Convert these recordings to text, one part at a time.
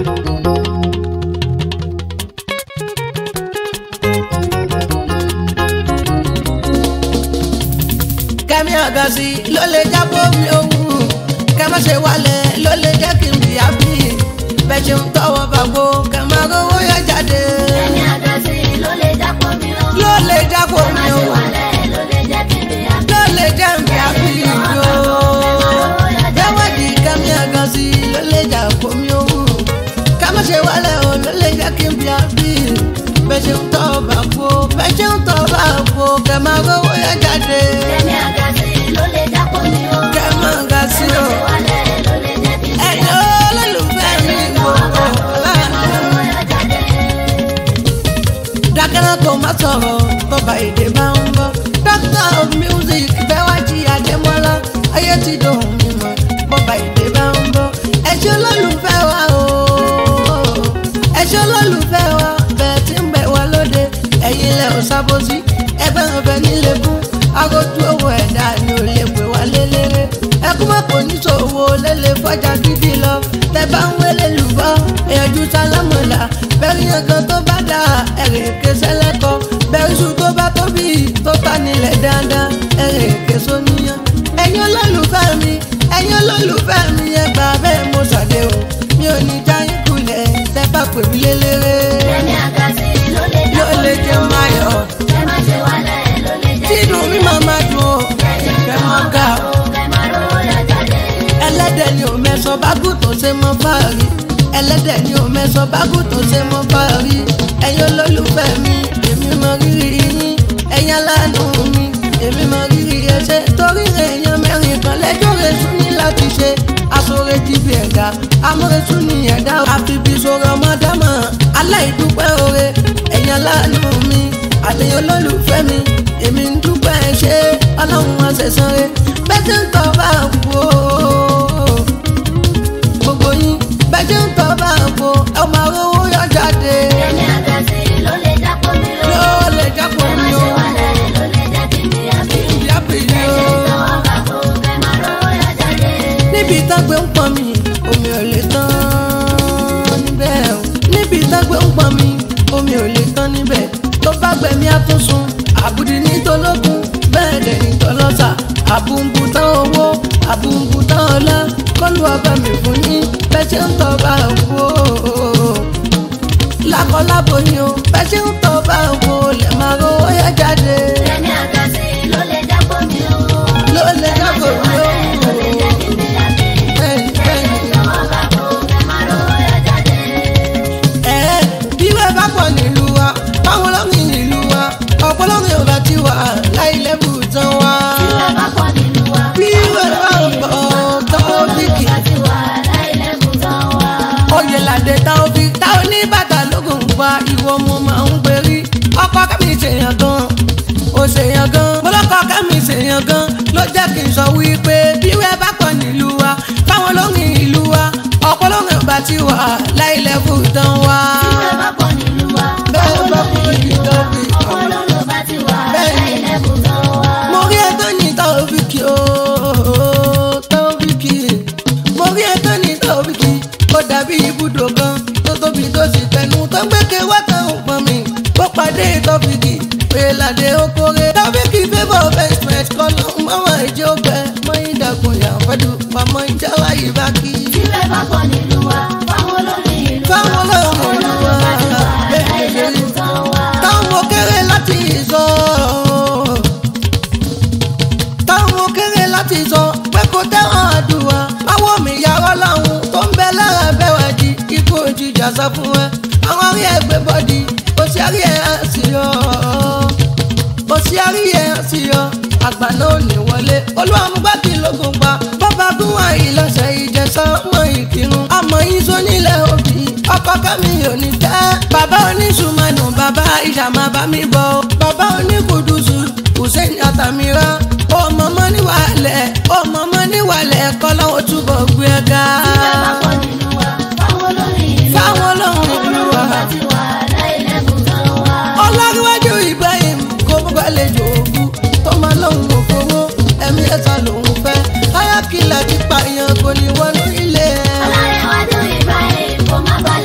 kẹ́mi àgàsí ló lè jábọ́ mi òun kẹ́ má ṣe wálẹ̀ ló lè jẹ́ kí n bì á bí bẹ́ẹ̀ ṣe ń tọwọ́ bàgbó kẹ́ má rówó yọ jáde Ẹni àgàsí ló lè jápọ̀ mi o. ló lè jábọ́ Má mi ṣe òun wálẹ̀ ló lè jẹ́ kí n bí a. ló lè jẹ́ n bì á bí yó dẹ́wọ́dì kẹ́mi àgàsí ló lè jábọ́ mi òun kẹ́ má ṣe wálẹ̀ o ló lè jẹ́ kí n bì á bí bẹ́ẹ̀ ṣe ń tọwọ́ bàgbó bẹ́ẹ̀ ṣe ń tọwọ́ bàgbó kẹ́ má rówó yọ jáde Ẹni àgàsí ló lè jápọ̀ mi o. kẹ́ má àgàsí Má o. ṣe wálẹ̀ ló lè jẹ́ kí n bí a. ẹ̀yin olólùfẹ́ mi gbogbo láàánú. dákẹ́rẹ́ kò má sọ̀rọ̀ bọ́ba èdè máa ń bọ́. doctor of music bẹ́wájì àdèmọ́lá ayé ti dòun mímọ́ bọ́ba èdè máa ń bọ́. ẹ̀ṣẹ́ olólùfẹ́ wa o ẹ̀ṣẹ́ olólùfẹ́ wa bẹ́ẹ̀ tí ń bẹ̀ wá lóde ẹ̀yin lẹ̀ ò sábòsí ẹgbẹ́ ọ̀fẹ́ nílé fún agojú owó ẹ̀dá ni ò lè pè wá lélẹ́rẹ́ ẹkún mọ́ kò ní ṣòwò lélẹ̀ fọjá gidi lọ tẹ bá ń wélé lùbọ́ ẹ̀yọ́jú sálámọ̀lá bẹ́ẹ̀ yẹn kan tó bá dà ẹ̀rẹ̀ kẹsẹ́ lẹ́kọ̀ọ́ bẹ́ẹ̀ iṣu tó bá tóbi tó ta nílẹ̀ dáadáa ẹ̀rẹ̀ kẹsọ́ níyàn ẹ̀yin olólùfẹ́ mi ẹ̀yin olólùfẹ́ mi ẹ gbà bẹ́ẹ̀ mo ṣàdé o mi ò ní já yín kulẹ̀ tẹ bá pè mí lélẹ́rẹ́ Ẹni àgàsí ló lè yóò jápọ̀ lè mi jẹ́ o. máa yọ̀ Ẹ má ṣe wálẹ̀ ló lè jẹ́ tí kí inú n mi bí a. máa máa dùn o kẹ́ mọ́ ga o. Ẹ má rówó yọ jáde. ẹlẹ́dẹ̀ ni ò mẹ́sàn bágù tó ṣe mọ́ fáàrí ẹlẹ́dẹ̀ ni ò mẹ́sàn bágù tó ṣe mọ́ fáàrí ẹ̀yin olólùfẹ́ mi èmi mọ rírì yín ẹ̀yin aláàánú mi èmi mọ rírì ẹṣẹ́ torí èèyàn mẹ́rin kan lẹ́jọ́ rẹ̀ tún ní láti ṣe aṣọre ti fi ẹ̀dá amúretú ni ẹ̀dá àfibí sọ̀rọ̀ ọmọdámọ̀ aláìdúpẹ́ oore ẹ̀yin aláàánú mi àtẹ̀yìn olólùfẹ́ mi èmi ń dúpẹ́ ṣe ọlọ́run wọn ṣẹ̀san rẹ̀ bẹ́ẹ̀ tí ń tọ́ bá kú o gbogbo yín bẹ́ẹ̀ tí ń tọ́ bá kú ẹ máa rówó yọ jáde Ẹni àgàsí ló lè jápọ̀ mi o. yóò lè jápọ̀ Ẹ má mi ṣe o wálẹ̀ ló lè jẹ́ kí n bí a bí. ìyá pèlè o. Tọwọ́ bàbò ẹ má rówó yọ jáde. níbi ìtàgbé ń pọn mi omi ò lè tán níbẹ̀ o níbi ìtàgbé ń pọn mi omi ò lè tán níbẹ̀ tó bá gbẹ̀mí àtúnṣun àbùdí ní tolókun bẹ́ẹ̀ dẹ̀ ní tọlọ́sà àbùǹbù tán owó àbùǹbù tán ọlá kọ́lù ọba mi fún yín bẹ́ẹ̀ ṣe ń tọ́ bá kú o lákọlábo ni o bẹ́ẹ̀ ṣe ń tọ́ bá kú o lè máa rówó yá jáde Ẹni àgàsí ló lè jápọ̀ mi o. ló lè Ẹ má jábọ̀ ṣe mi o. wálẹ̀ ló lè jẹ́ kí n bí a bí. Bẹ́ẹ̀ni, bẹ́ẹ̀ni. Tọwọ́ bàbò ẹ má rówó yọ jáde. ẹ bí wẹ́ẹ́ bá pọ̀ nílùú wa báwọn lọ́rìn nílùú wa ọ̀pọ̀ lọ́rìn ò bá ti wà láì lẹ́bù tán wá. Tí wọ́n bá pọ̀ nínú wa. bí wẹ́ẹ́ bá pọ̀ tán bíkì Bá ti wà láìlẹ́kùn tán wá. oyè làdé tá ó fi tá ó ní bàtà lógún pa ìwọ mo máa ń perí ọkọ kẹ́mi ṣèyàn gan ó ṣèyàn gan mọ́lọ́kọ kẹ́mi ṣèyàn gan ló jẹ́ kí n sọ wípé bí wẹ́ẹ́ bá pọ̀ nílùú wa báwọn lọ́rìn ìlú wa ọ̀pọ̀ lọ́rìn ò bá ti wà láì lẹ́bù tán wá. Tí wọ́n bá pọ̀ nínú wa. Bẹ́ẹ̀ bá pọ̀ nínú wa. Ọkọ̀ lọ́rùn bá ti wà Bẹ́ẹ̀ ni. láìlẹ́kùn tán wá. mo rí ẹtọ́ ní tọ́ọ̀bìkì ooo tọ́ọ̀bìkì mo rí ẹtọ́ ní tọ́ọ̀bìkì ó dàbí ibùdó kan tó tóbi tó sì tẹnu tó ń gbẹ́kẹ̀ wá tán ò pọn mi ó pàdé tọ́ọ̀bìkì pèlàdé okòrè tọ́ọ̀bìkì favour investment kọ́nà mọ́wọ́ ìjẹ́ ògbẹ́ mọ́yìn dàgùn yànfẹ́dù pamọ́ ìjáwá yìí bá kí. Tí wọ́n bá pọ̀ nínú wa. Fáwọn olórin ìlú wa. fáwọn olóòrùn ìlú wa bá ti wà bẹ́ẹ̀ láìlẹ́kùn tán wá. táwọn kéré láti sọ táwọn kéré láti sọ pé kò tẹ́wọ̀n àdúrà báwo mi yàrá láwọn tó ń bẹ lára bẹ́wà di ikú òjijì àṣà fún ẹ àwọn arí ẹgbẹ́ bọ́dì kò sí arí ẹ̀ á sí ọ kò sí arí ẹ̀ á sí ọ àgbà náà ní wọlé olúwàmúgbàkì lógun pa bàbá gún àyè lọ́sẹ̀ ìjẹsà ọmọ ìkírun àmọ́ yín sọ nílẹ̀ òbí ọkọ kẹ́mi ò ní tẹ́ bàbá oníṣùmọ̀nù bàbá ìṣàmà bá mi bọ̀ bàbá oníkùdùsù hussein àtàmírà ọmọ mọ́ níwàlẹ̀ ọmọ mọ́ níwàlẹ̀ kọ́ lọ́wọ́ túbọ̀ gbé ẹ ga. Tí wọ́n bá pọ̀ nínú wa. Fáwọn olórin ìlú wa. fáwọn ọlọ́run ìlú wa. Ọlọ́run bá ti wà láìlẹ́kùn tán wá. ọlọ́runwájú ibrahim kó bọ́bá lè jò ògùn tó máa lóhùn òfowó ẹ̀mí ẹ̀ta lòún fẹ́ ayákìlá ti pààyàn kò ní wọnú ilé ẹ̀. Ọlárẹ̀wájú Ibrahim kò má balẹ̀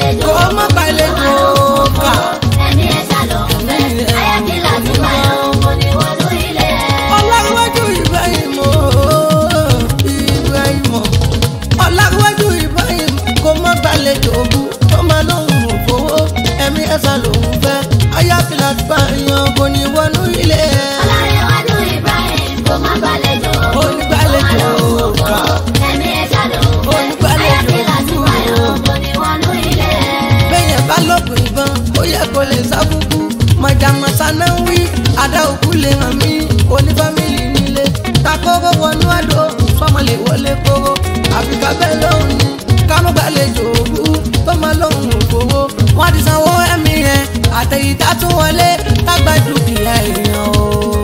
kò lè sá kúkú mọ̀jàmọ̀sá náà ń wí àdá òkú lè hàn mí onífámìlì nílé takóró wọnú àdó sọmọ lè wọlé kóró àfikà bẹ́ẹ̀ lóhùn ni kámúgbàlejò òru tó máa lóhùn òfowó wọ́n ti sanwó ẹ̀mí yẹn àtẹ̀yìntà tún wọlé lágbà dúkìá èèyàn o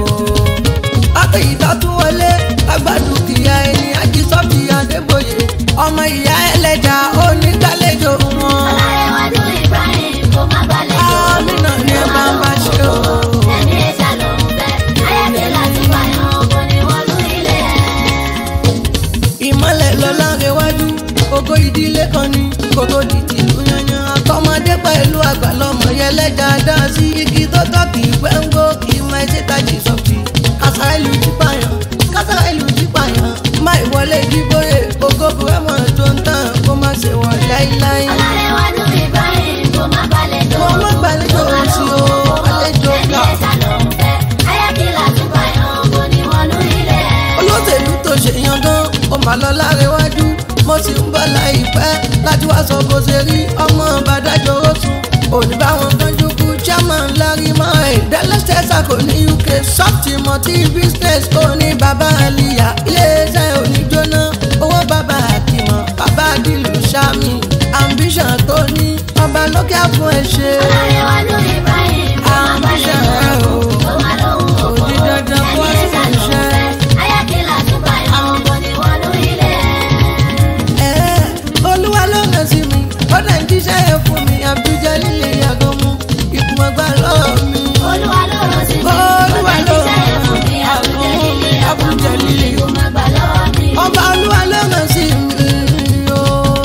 àtẹ̀yìntà tún wọlé lágbà dúkìá ẹni ajísọ́bì adébóyè ọmọ ìyá ẹlẹ́jà onígbàlejò wọn. Ọlárẹ̀wájú Ibrahim kò má gbàlejò. Àmínà ni ẹ bá ń bá ṣe o. Ẹni ẹja ló ń fẹ́, ayáde láti báyọ̀ kò ní wọnú ilé ẹ̀. ìmọ̀lẹ̀ lọ́la rẹwájú ògo ìdílé kan ní kó tó di tìlú yanyan àtọmọdé pẹ̀lú àgbà lọ́mọ yẹlẹ́jà dá sí igi tó tọ́ kì í pẹ́ ń gbó kì í máa ṣe tàjì sọ́ọ̀tì kásá ìlú jí pààyàn kásá ìlú jí pààyàn má ìwọlé ìdíbòye ògo búrẹ́mọ̀ tó ń tàn kó má ṣe wọ̀ láíláí. Ọlárẹ̀wájú Ibrahim kò má gbàlejò. Kò má gbàlejò Kò má sí o, lóhùn àlejò Ẹni gbà. ẹja ló ń fẹ́, ayáde láti báyọ̀ kò ní wọnú ilé ẹ̀. olóṣèlú tó ṣe yan gan ó mà lọ lárẹwájú mo sì ń bọ̀ láìpẹ́ láti wá sọ bó ṣe rí ọmọ bàdájọ́ oṣù òní báwọn kanjú kú chairman larry mile dallas texas kò ní uk soft multi business kò ní bàbá aliya iléeṣẹ́ oníjóná owó bàbá àtìmọ̀ bàbá dìlù sami ambition tó ní ọba lókè àfún ẹ ṣe. Ọlárẹ̀wájú Ibrahim kò má Ambition gbàlejò. ẹ o. Kò má lóhùn Kò di dandan kó wá Ẹni ẹja ló ń ṣiṣẹ́. fẹ́, ayáde láti báyọ̀ kò ní wọnú ilé ẹ̀. Ẹ́, olúwa ló rán sí mi ó dẹ̀ ń jíṣẹ́ yẹn fún mi àbújá líle yàgò mu ìkùmọ̀ gbà lọ́ọ̀ mi. Olúwa ló rán sí mi. Olúwa ló Ó tẹ̀ jíṣẹ́ fún mi. rán sí mi. Àbújá líle Àbújá líle. Kò má gbà lọ́wọ́ mi. ọba olúwa ló rán sí mi ó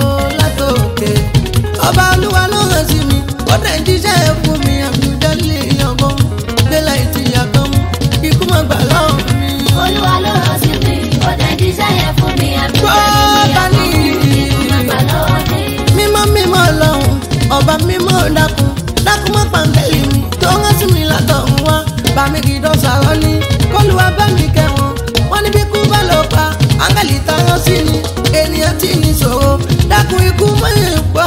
látòkè ọba olúwa ló rán sí mi ó dẹ̀ ń jíṣẹ́ yẹn fún mi àbújá líle yàgò mu délà ìtì yàgò mu ìkùmọ̀ gbà lọ́ọ̀ mi. Olúwa ló rán sí mi. Ó tẹ̀ jíṣẹ́ yẹn fún mi. Àbújá Bọ́ọ̀bá líle ní Kò má gbà lọ́wọ́ mi. mímọ́ mímọ́ lọ́hùn ọba mímọ́ dákun dákun mọ́ pàǹtẹ́lì mi tó rán sí mi látọ̀hún wá bá mi kì í dán sàrọ́ ní kólúwa bá mi kẹwọn wọ́n ní bí kú bá lọ pa áńgẹ́lì táwọn sí ni ènìyàn tí ní ṣòro dákun ikú mọ́ ìpa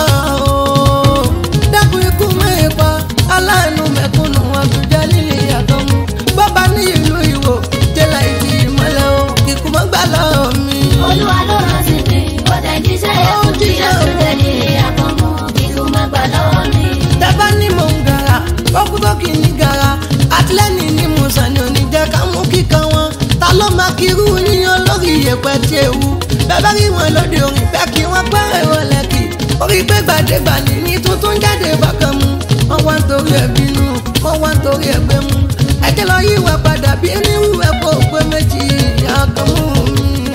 o dákun ikú mọ́ ìpa aláàánú mẹ́kúnnù àbújá líle yàtọ̀ mu bọ́ba ní ìlú ìwò jẹ́lá ìdí ìmọ̀lẹ́ o kíkú mọ́ gbà lọ́ọ̀ mi. Olúwa ló rán sí mi. Ó tẹ̀ jíṣẹ́ yẹn fún mi. Àbújá líle àkànmú. Kíkú má gbà lọ́wọ́ mi. dábà ní mò ń gara kókútó kì í ní gara àtìlẹ́yìn ní musa ni òní jẹ́ ká mú kíkan wọn ta ló máa kiri yíyan lórí ìyẹ̀pẹ̀ tí ewu bẹ́ẹ̀ rí wọn lóde orin fẹ́ kí wọ́n pẹ́rẹ́ wọn lẹ́kì orí pé gbàdégbà ní ní tuntun jáde bákan mu wọ́n wá ń torí ẹ̀ bínú wọ́n wá ń torí ẹ̀ gbé mu ẹ̀jẹ̀ lọ yí ìwà padà bí nírú ẹ̀ kó pé méjì àkànmú mi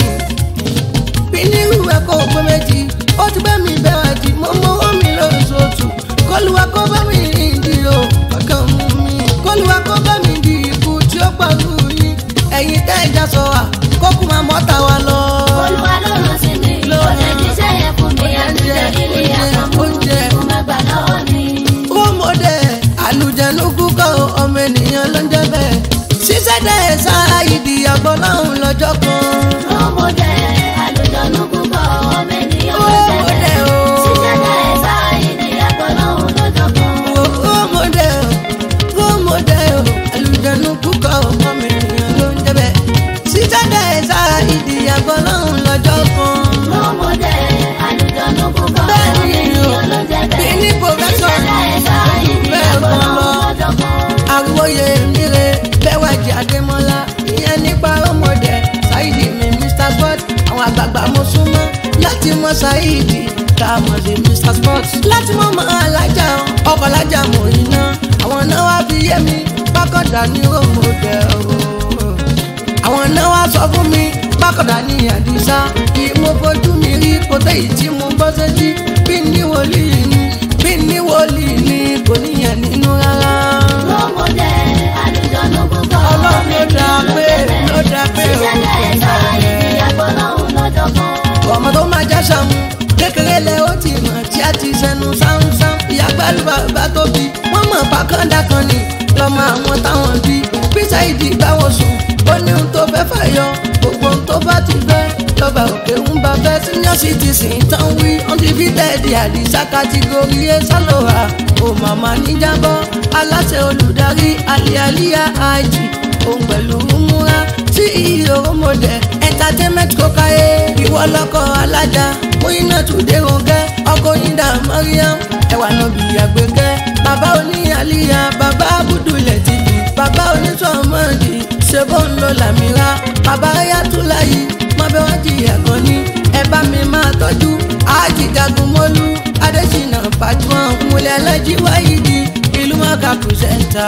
bí nírú ẹ̀ kó pé méjì ó ti bẹ́ mi bẹ́ẹ̀ jì mo mọ́wọ́ mi lóṣooṣù kọlùwà kó bá mi ìdí o ọkàn mú mi kọlùwà kó bá mi di ikú tí ó pàrọ̀ yìí ẹ̀yin tẹ́ ẹja sọ wa kókù máa mọ́ta wa lọ. Olúwa ló rán sí mi. Ó tẹ̀ jíṣẹ́ yẹn fún mi. Àbújá líle àkànmú. Oúnjẹ. Kò má gbà lọ́wọ́ mi. ó mọ̀dẹ́ àlùjẹ̀nu kúkọ́ ọmọ ènìyàn ló ń jẹ́ bẹ́ẹ̀ ṣiṣẹ́ dẹ́ sáà ìdí àgbọ̀n láhùn lọ́jọ́ kan. Ọmọdé àlùjọ̀nù púpọ̀ ọmọ ènìyàn Ó ló jẹ́ mọ̀dẹ́ bẹ́ẹ̀. o. Ṣíṣẹ́ dá ẹ̀sà ènìyàn gbọ́ lọ́hùn lọ́jọ́ kan. ó mọ̀dẹ́ ó mọ̀dẹ́ àlùjẹ̀nu kúkọ́ ọmọ ènìyàn ló ń jẹ́ bẹ́ẹ̀ ṣiṣẹ́ dẹ́ sáà ìdí àgbọ̀n láhùn lọ́jọ́ kan. Ọmọdé àlùjọ̀nù púpọ̀ ọmọ Bẹ́ẹ̀ni o. ènìyàn ló jẹ́ Bí bẹ́ẹ̀. ní professor Ṣíṣẹ́ dá ẹ̀sà ènìyàn gbọ́ lọ́hùn lọ́jọ́ kan. àwòye mire bẹ́wàjì adémọ́lá ìyẹn nípa ọmọdé ṣáìdì mi mr sport àwọn àgbààgbà mo súnmọ́ láti mọ ṣáìdì tá a mọ̀ sí mr sport láti mọ̀ mọ́ alájà ọkọ̀ alájà mọ̀ iná àwọn náà wá fi yé mi bákọ̀dá ní ròmọdé o àwọn náà wá sọ fún mi bákọ̀dá ní àdìsá kí mo fojú mi rí kótó yìí tí mo gbọ́ sétí bí ní wòlíì ni bí ní wòlíì ni kò níyàn nínú rárá Ọmọdé àlùjọ̀nù púpọ̀ ọmọ ọlọ́run ló dá ènìyàn ló pé jẹ́ bẹ́ẹ̀. ló dá pé Ṣíṣẹ́ dá ẹ̀sà ènìyàn gbọ́ lọ́hùn lọ́jọ́ kan. ọmọ tó máa já sàmù kékeré lẹ ó ti mọ̀ tí a ti sẹnu sáńsán ìyá gbẹ́lú bàbá tó bí wọ́n mọ̀ pàkàndá kan ní lọ́mọ àwọn táwọn bí bísà ìdí báwọn sùn ó ní ohun tó fẹ́ fàyọ gbogbo ohun tó bá ti fẹ́ lọ́ba òkè ń bá fẹ́ senior citizen tán wí undefeated àdìsá kátígórì ẹ̀ sálọ̀wà ó màmá níjàbọ̀ aláṣẹ olùdarí alialia àjì òun pẹ̀lú múra tí ìyó mọ̀dẹ entertainment kókáyé ìwọ lọ́kọ̀ alájà múyínà tùdé rògẹ́ ọkọ̀ yíndà mariam ẹ̀wà náà bí àgbẹ̀kẹ́ bàbá oní àlìyá bàbá abudulẹ̀ tv bàbá onítọ̀mọ́dì ṣebó ń lo làmìrà bàbá ayatollah mọ̀bẹ́ wọ́n jìyà kan ní ẹ bá mi máa tọ́jú àjìjagun mọ́lú adésínà pàjùmọ̀ múlẹ̀ alájí wáyídì ìlú mọ́ká pùsẹ̀ntà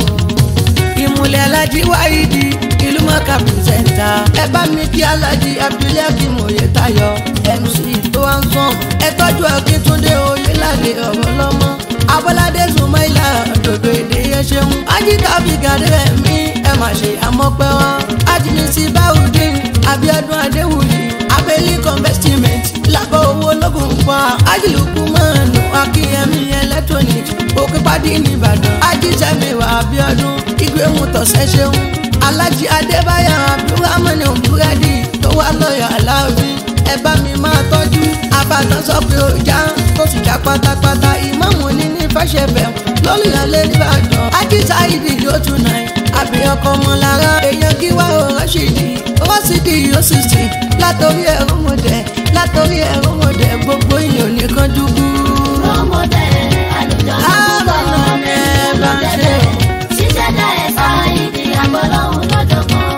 ìmúlẹ̀ alájí wáyídì ìlú mọ́ká pùsẹ̀ntà ẹ bá mi kí alájí abdulhakeem oyetayo mc tó wá ń sàn ẹ tọ́jú akíntúndé oyelade ọ̀rọ̀ lọ́mọ abọ́ládé zumaila dòdò èdè yẹn ṣeun ajíkàbí gàdé mi ẹ má ṣe àmọ́pẹ́ wá ajínigbé báwùdín abiodun adéwùyí abẹ́lí convestment lábọ̀ owó lógun pa ajílùkù mọ́ọ̀nù akínyẹmí electronics òkèpàdé nìbàdàn ajísẹ́miwá abiodun ìgbéhùn tọ̀sẹ̀ ṣeun alájí adébáyọ̀ abdulrahman búrẹ́dì tó wà lọ́yọ̀ aláàbí ẹ bá mi máa tọ́jú abàtàn sọ pé ó já tó sì já pátápátá ìmọ̀mù ní ní fẹ́ṣẹ̀bẹ̀ lórí alẹ́ nìbàdàn ajísá ìdí yóò tún náà àbí ọkọ ọmọ lára èèyàn kí wá ó rọ́ṣìdì rọ́ṣìdì yóò sì sì látòrí ẹ̀rọ mọ̀dẹ̀ látòrí ẹ̀rọ mọ̀dẹ̀ gbogbo ìyàn nìkan dúdú. Rọ́mọdé àlùjọ lórúkọ ọ̀rẹ́ lọ́dẹ̀dẹ̀. Ṣíṣẹ́dá ẹ̀fà ìdí àgbọ̀lọ́hún lọ́jọ́ kan.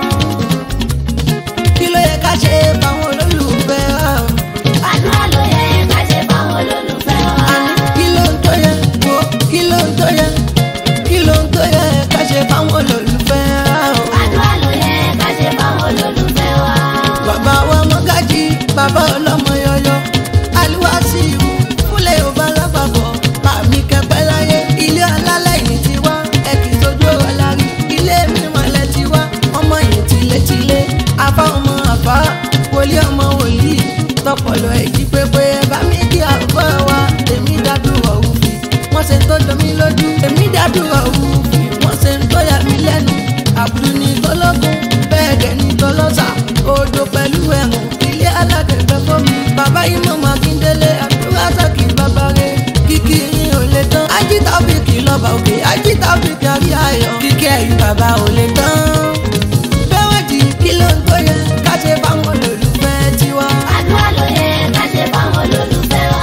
kí ló yẹ ká ṣe fáwọn olólùfẹ́ wa. Àdúrà ló yẹ ká ṣe fáwọn olólùfẹ́ wa. àní kí ló ń tó yẹ wo kí ló ń tó yẹ kí ló ń tó yẹ ká ṣe fáwọn olólùfẹ́ wa. Àdúrà ló yẹ ká ṣe fáwọn olólùfẹ́ wa. bàbá wa mọ́gájì bàbá ọlọ́mọ yọyọ aliwasi ìwú fúnlẹ̀ yorùbá lápapọ̀ bàmí kẹpẹ́ láyé ilé alálẹ̀ yìí ti wá ẹ kì í sojú ọ̀rọ̀ lárí ilé mímọ̀lẹ́ ti wá ọmọ yìí tilétilé afá ọmọ àfá wòlíì ọmọ wòlíì tọpọlọ èjì pépé bàmí kí àgbọ̀ wa èmi dádúró òfin wọ́n ṣe ń tó domi lójú èmi dádúró òfin wọ́n ṣe ń tó yà mí lẹ́nu àbúrú ní tọ́lọ́gùn bẹ́ẹ̀ dẹ̀ ní tọ́lọ́sà odò pẹ̀lú ẹ̀rùn ilé alágbègbè fómi bàbá yìí mọ̀ mákindélé àdúrà sọ́kì bàbá rẹ̀ kíkì yín ò lè tán ajíta òbíkì lọ́ba òkè ajíta òbíkì àrí ayọ̀ kíkì ẹ̀yìn bàbá ò lè tán bẹ́wọ̀n dì kí ló ń tó yẹ ká ṣe fáwọn olólùfẹ́ tiwa. Àdúrà ló yẹ ká ṣe fáwọn olólùfẹ́ wa.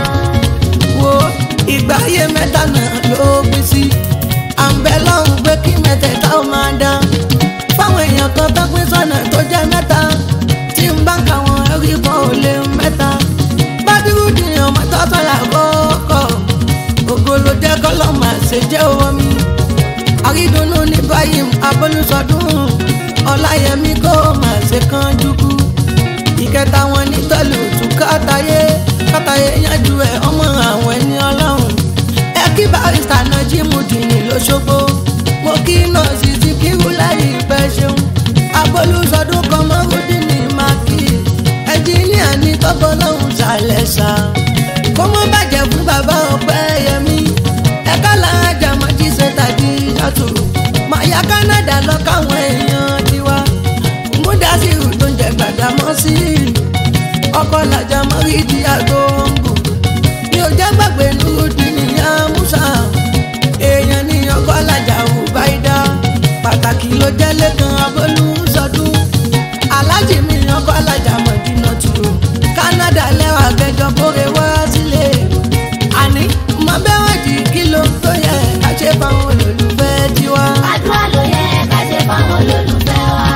wo ìgbà ayé mẹ́ta náà ló gbé sí à ń bẹ lọ́hùn pé kí mẹ́tẹ̀ẹ̀ta ó máa dán fáwọn èèyàn kan tó pín sọ́nà tó jẹ́ mẹ́ta tí ń bá ka wọn ẹ̀rí kan ò lè mẹ́ta bádúrú dìyàn mọ́tò sọ́la kọ́kọ́ ògo ló jẹ́ kọ́lọ́ máa ṣe jẹ́ owó mi àrídùnnú ní báyìí abolúsọdún ọláyẹmí kó máa ṣe kán jùkú ìkẹta wọn ní tọ́lù tún kátàyé kátàyé yanjú ẹ ọmọ àwọn ẹni ọlọ́run ẹ kí barista náà jí mu dìní lóṣogbo mo kí nọ́ọ̀sì ti kírú láyé ìfẹ́ ṣeun abolúsọdún kan mọ́rúdì ní mákì ẹnjìníà ní tọ́gbọ́n lọ́hùn ṣàlẹ̀ ṣá kó mọ́ bàjẹ́ fún bàbá ọpẹ́ yẹmí ẹ̀ka làájà mọ́jí ṣe tàbí yàtọ̀ màyà Canada lọ káwọn èèyàn tiwa múdàsírù tó ń jẹ gbàdámọ́ sí ọkọ̀ làjà mọ́rí di àgọ́ òǹgò mi ò jẹ́ gbàgbé nùdí níyà musa èèyàn ní ọkọ̀ làjà ò báyìí pàtàkì ló jẹ́ lẹ́kan abọ́lú sọdún alájì mi ọkọ̀ làjà mọ̀dínà tù Canada lẹ́wà kẹjọ kóre wá sílé àní mọ bẹ́ẹ̀ wọ́n di kí ló tó yẹ ká ṣe fáwọn olólùfẹ́ tiwa. Àdúrà ló yẹ ká ṣe fáwọn olólùfẹ́ wa.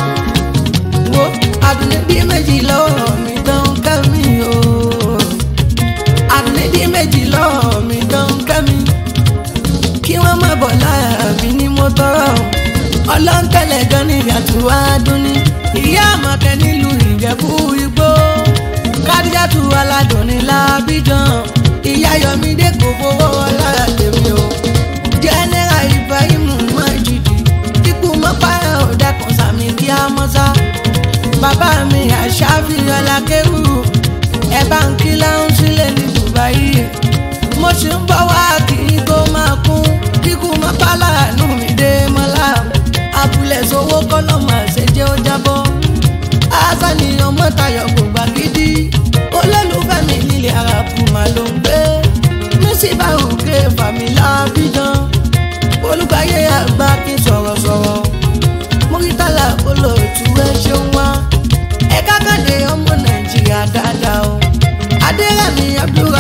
wo àdùnníbí méjì lọ́wọ́ mi tán kẹ́mi o àdùnníbí méjì lọ́wọ́ mi tán kẹ́mi kí wọ́n má bọ̀ láàbí ní mo tọrọ ọlọ́ńtẹ̀lẹ̀ gan ni ìyàtọ̀ adùn ní ìyá àmọ̀kẹ́ nílùú ìjẹ̀bú igbó kádíjàtù aládùn ní lábíjan ìyá yọmídé kò fowó ọlá tèmi o jẹ́nẹ́rà ibrahim májìdì kíkú mọ́páyà ọ̀dà kan sàmì kí á mọ́sá bàbá mi àṣàfi ọlákẹ́rù ẹ̀ bá ń kí láhùn sílẹ̀ ní dubai mo ṣe ń bọ̀ wá kí n kó máa kún kíkú mọ́pálá nù mí dé mọ́lá abúlé sowó kọ́lọ́mù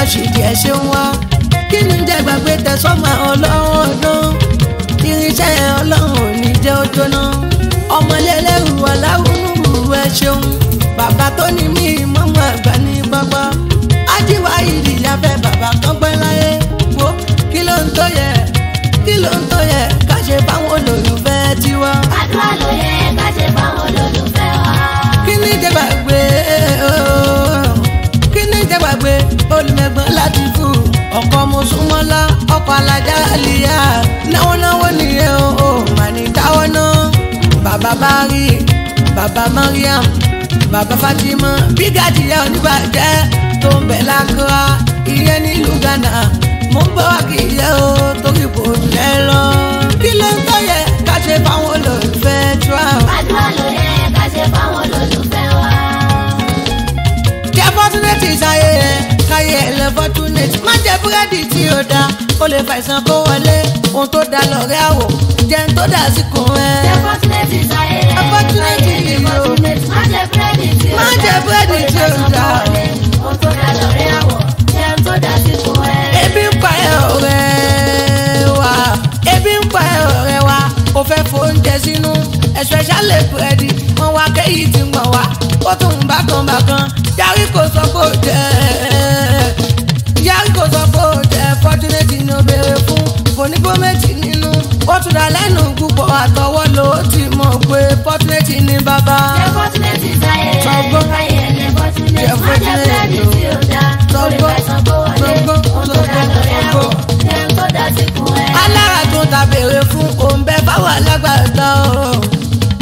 rọ́ṣìdì ẹ̀ ṣe ń wá kí ni jẹ́ gbàgbé tẹ̀sọ́mà ọlọ́run ọdún irinṣẹ́ ọlọ́run ò ní jẹ́ ó jóná ọmọlẹ́lẹ́rù aláwùrú ẹ ṣeun bàbá tó ní mí mọ́mọ́ àgbà ní gbọ́gbọ́ ájíwá ìdí ìyáfẹ́ bàbá kan pẹ́ láyé wo kí ló ń tó yẹ kí ló ń tó yẹ ká ṣe fáwọn olólùfẹ́ tiwa àdúrà ló yẹ ká ṣe fáwọn olólùfẹ́ wa. kí ni jẹ́ gbàgbé ooo kí ni jẹ́ gbàgbé olùmẹ̀gbọ́n láti fún ọkọ̀ mọ̀súnmọ́lá ọkọ̀ alájà àlìyá náwó náwó nìyẹn o ò mà ní dáwọ́ náà bàbá bari bàbá mariam bàbá fatima bígàdì yẹ oníbàjẹ́ tó ń bẹ̀ lákúrá ìyẹn nílùú ghana mo ń bọ̀ wá kì í yẹ o torí kò jẹ́ lọ kí ló ń tọ́ yẹ ká ṣe fáwọn olólùfẹ́ tí wàá. àdúrà ló yẹ ká ṣe fáwọn olólùfẹ́ wa. kí opportunity ṣayé ẹ káyé ẹ lẹ fortunate má jẹ búrẹ́dì tí ó da ó lè fa ìsàn kó wọlé ohun tó da lọ́rẹ́ àwọ̀ jẹun tó dà sí kun ẹ. ṣe fọ́túnẹ̀tì sáyé rẹ̀ Opportunity sáyé rẹ̀ yìí o. fọ́túnẹ̀tì má jẹ búrẹ́dì tí ó Má dá jẹ búrẹ́dì tí ó dá. ohun tó dá lọ́rẹ́ àwọ̀ jẹun tó dá sí fún ẹ. ebi ń pa ẹ ọ̀rẹ́ wa ebi ń pa ẹ ọ̀rẹ́ wa kò fẹ́ fóúnjẹ sínú especially búrẹ́dì wọn wá kéyìí ti ń gbọ̀n wá ó tún ń bákan bákan yarí kò sọ pé ó jẹ yarí kò sọ pé ó jẹ fortunate ni ó béèrè fún onígbó méjì nínú ó tún dá lẹ́nu púpọ̀ àtọwọ́ ló ti mọ̀ pé fortunate ni bàbá. ṣe fọ́túnẹ̀tì sáyé rẹ̀ Sọgbọ́n. sáyé rẹ̀ fọ́túnẹ̀tì má jẹ búrẹ́dì tí ó dá ó lè fa ìsàn kó wọlé Sọgbọ́n. ohun tó dá lọ́rẹ́ àwọ̀ Sọgbọ́n. jẹun tó dá sí fún ẹ. alára tó ta béèrè fún òǹbẹ fáwọn alágbàtà o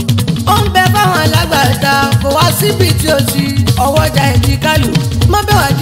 òǹbẹ fáwọn alágbàtà kò wá síbi tí o ti ọwọ́jà ìdíkàlù mọ́ bẹ́ẹ̀ wá